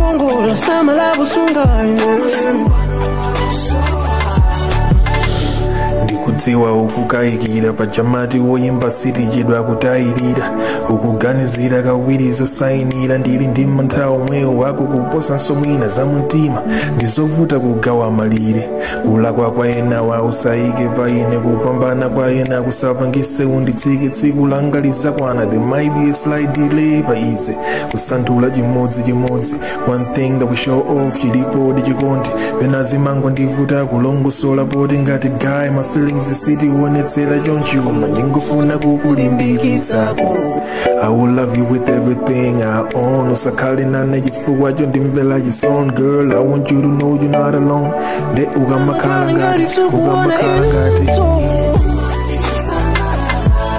kongola samala kusungana ndikudziwa ukukayikira pajamati woyimba sitichedwa kutayirira ukuganizira kawiri zosayinira ndili ndi mantha omwewo wako kuposa nsomwina za mtima ndizovuta kugawa malire kulakwa kwa ena wa usayike pa ine kupambana kwa ena kusapangise unditsike tsiku langa lizakwana there might be a slight delay pa ize kusanthula chimodzimodzi one thing that we show off chilipo ndi chikondi pena zimango ndivuta kulongosola poti ngati guy my feelings sitiwonetsera chonchi koma ndingofuna kukulimbikitsako I will love you with everything I own usakhale nane chifukwa cho ndimvera chisoni girl I want you to know you're not alone nde ukamakhala ngati ukamakhala ngati